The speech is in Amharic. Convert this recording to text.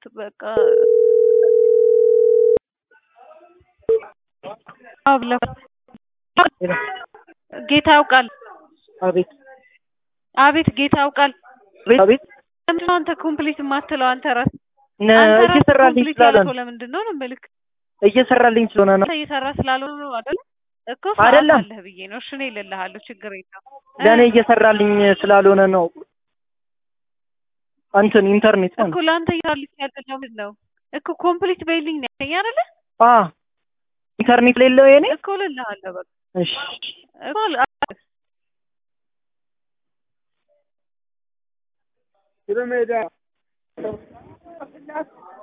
ተውት በቃ አዎ ብለው ጌታ ያውቃል። አቤት አቤት ጌታ ያውቃል። አቤት አቤት ለምንድን ነው አንተ ኮምፕሊት የማትለው? አንተ ራስህ ነ- አንተ ራስህ እየሰራልኝ ኮምፕሊት ስላለ ያልከው ነው ለምንድን ነው ነው የምልህ። እየሰራልኝ ስለሆነ ነው አንተ እየሰራ ስላልሆነ ነው አይደል? እኮ ሰዓት አይደለም። አለህ ብዬ ነው። እሺ እኔ እልልሃለሁ፣ ችግር የለም። ለእኔ እ እየሰራልኝ ስላልሆነ ነው እንትን ኢንተርኔት እኮ ለአንተ እየሰራልኝ ያለው ምንድን ነው እኮ ኮምፕሊት በይልኝ ነው ያለኝ አይደለ? አ ኢንተርኔት ሌለው የኔ እኮ እልልሃለሁ በቃ እሺ እኮ ል- ሜዳ